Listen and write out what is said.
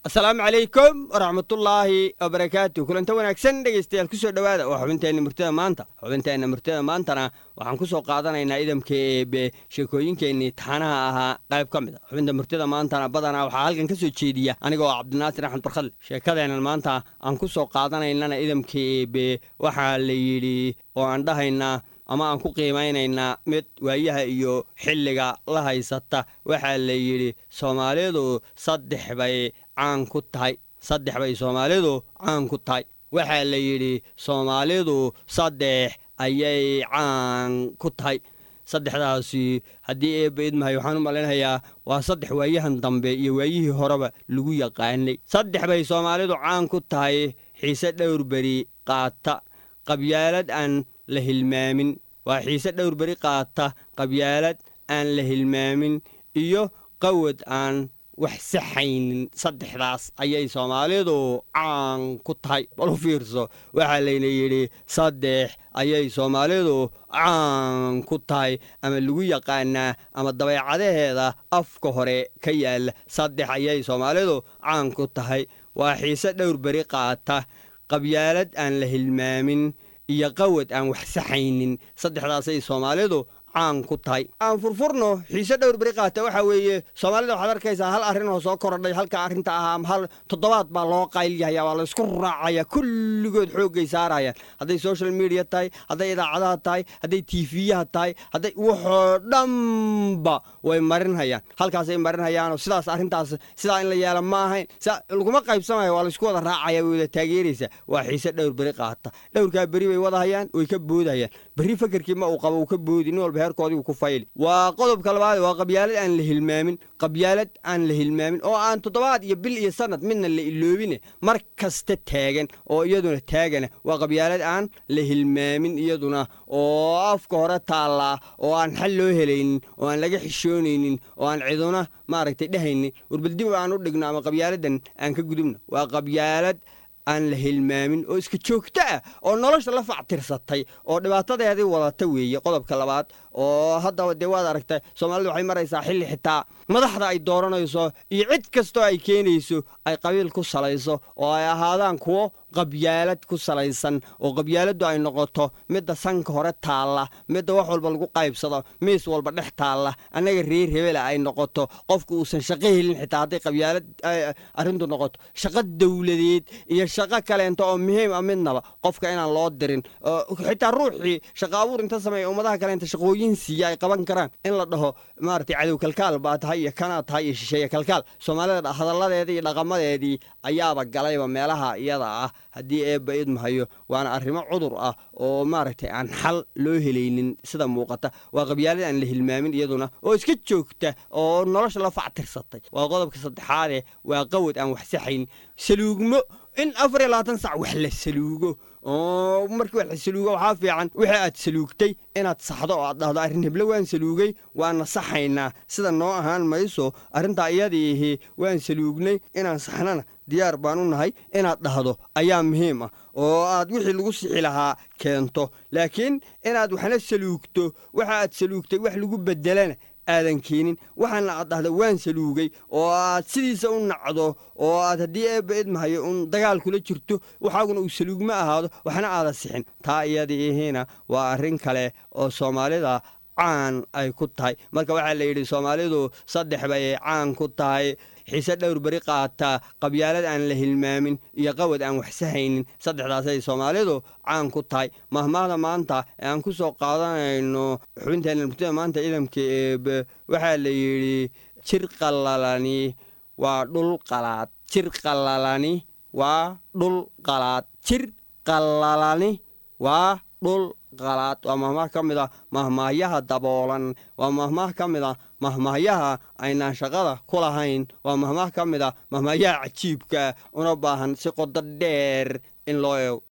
asalaamu calaykum waraxmatullaahi wabarakaatu kulanta wanaagsan dhegaystayaal kusoo dhowaada waa xubinteenna murtida maanta xubinteenna murtida maantana waxaan ku soo qaadanaynaa idamka eebe sheekooyinkeennii taxanaha ahaa qayb ka mid a xubinta murtida maantana badanaa waxaa halkan ka soo jeediya anigoo cabdinaasir axmed barkhadle sheekadeennan maanta aan ku soo qaadanaynana idamka eebe waxaa la yidhi oo aan dhahaynaa ama aan ku qiimaynaynaa mid waayaha iyo xilliga la haysata waxaa la yidhi soomaalidu saddex bay caan ku tahay saddex bay soomaalidu caan ku tahay waxaa la yidhi soomaalidu saddex ayay caan ku tahay saddexdaasi haddii eebba idmahay waxaan u malaynayaa waa saddex waayahan dambe iyo waayihii horeba lagu yaqaanay saddex bay soomaalidu caan ku tahay xiise dhowr beri qaata qabyaalad aan la hilmaamin waa xiise dhowr beri qaata qabyaalad aan la hilmaamin iyo qawad aan wax saxaynin saddexdaas ayay soomaalidu caan ku tahay bal u fiirso waxaa layna yidhi saddex ayay soomaalidu caan ku tahay ama lagu yaqaanaa ama dabeecadaheeda afka hore ka yaalla saddex ayay soomaalidu caan ku tahay waa xiise dhowr beri qaata qabyaalad aan la hilmaamin iyo qawad aan wax saxaynin saddexdaasay soomaalidu caan ku tahay aan furfurno xiise dhowr beri qaata waxaa weeye soomaalida waxaad arkaysaa hal arrin oo soo korodhay halka arrinta ahaa hal toddobaad baa loo qaylyahayaa waa laysku raacaya kulligood xooggay saarayaan hadday social media tahay hadday idaacadaha tahay hadday tiifiyaha tahay hadday waxoo dhanba way marinhayaan halkaasay marinhayaanoo sidaas arrintaas sidaa in la yeela ma ahayn laguma qaybsamayo waa laysku wada raacaya way wada taageeraysaa waa xiise dhowr beri qaata dhowrkaa beri bay wadahayaan way ka boodahayaan berri fakerkii ma uu qabo uu ka boodi nin walba heerkoodii ku fayli waa qodobka labaad waa qabyaalad aan la hilmaamin qabyaalad aan la hilmaamin oo aan toddobaad iyo bil iyo sanad midna la iloobine mar kasta taagan oo iyaduna taagana waa qabyaalad aan la hilmaamin iyaduna oo afka hore taallaa oo aan xal loo helaynin oo aan laga xishoonaynin oo aan ciduna maaragtay dhehaynin warbaldib aan u dhigno ama qabyaaladan aan ka gudubno waa qabyaalad aan la hilmaamin oo iska joogto ah oo nolosha la factirsatay oo dhibaatadeedii wadata weeye qodobka labaad oo haddaba dee waad aragtay soomaalida waxay maraysaa xilli xitaa madaxda ay dooranayso iyo cid kastoo ay keenayso ay qabiil ku salayso oo ay ahaadaan kuwo qabyaalad ku salaysan oo qabyaaladdu ay noqoto midda sanka hore taalla midda wax walba lagu qaybsado miis walba dhex taalla annaga reer hebela ay noqoto qofku uusan shaqo helin xitaa hadday qabyaalad arrintu noqoto shaqo dowladeed iyo shaqo kaleento oo muhiim a midnaba qofka inaan loo dirin xitaa ruuxii shaqo abuur inta sameeya ummadaha kaleenta shaqooyin siiya ay qaban karaan in la dhaho maaragtay cadow kalkaal baa tahay iyo kanaa tahay iyo shisheeye kalkaal soomaalida hadalladeedii iyo dhaqamadeedii ayaaba galayba meelaha iyada ah haddii eebba idmahayo waana arrimo cudur ah oo maaragtay aan xal loo helaynin sida muuqata waa qabyaalad aan la hilmaamin iyaduna oo iska joogta oo nolosha la factirsatay waa qodobka saddexaadee waa qawad aan wax saxayn saluugmo in afar iyo labaatan sac wax la saluugo oo markii wax la saluugo waxaa fiican wixii aad saluugtay inaad saxdo oo aad dhahdo arrin heblo waan saluugay waana saxaynaa sida noo ahaan mayso arrintaa iyadiihi waan saluugnay inaan saxnana diyaar baan u nahay inaad dhahdo ayaa muhiim ah oo aad wixii lagu sixi lahaa keento laakiin inaad waxna saluugto waxa aad saluugtay wax lagu beddelana aadan keenin waxaana aad dhahda waan saluugay oo aad sidiisa u nacdo oo aad haddii eebba idmahayo uun dagaal kula jirto waxaaguna uu saluugma ahaado waxna aada sixin taa iyadiihiina waa arrin kale oo soomaalida caan ay ku tahay marka waxaa la yidhi soomaalidu saddex bay caan ku tahay xiise dhowr beri qaata qabyaalad aan la hilmaamin iyo qawad aan wax sahaynin saddexdaasay soomaalidu caan ku tahay mahmaahda maanta ee aan ku soo qaadanayno xubinteenna murtida maanta ciidamka eebe waxaa la yidhi jir qalalani waa dhul qalaad jir qalalani waa dhul qalaad jir qalalani waa dhul qalaad waa mahmaah ka mid a mahmaahyaha daboolan waa mahmaah ka mid a mahmaahyaha aynaan shaqada ku lahayn waa mahmaah ka mid a mahmaahyaha cajiibka una baahan si qodo dheer in loo eego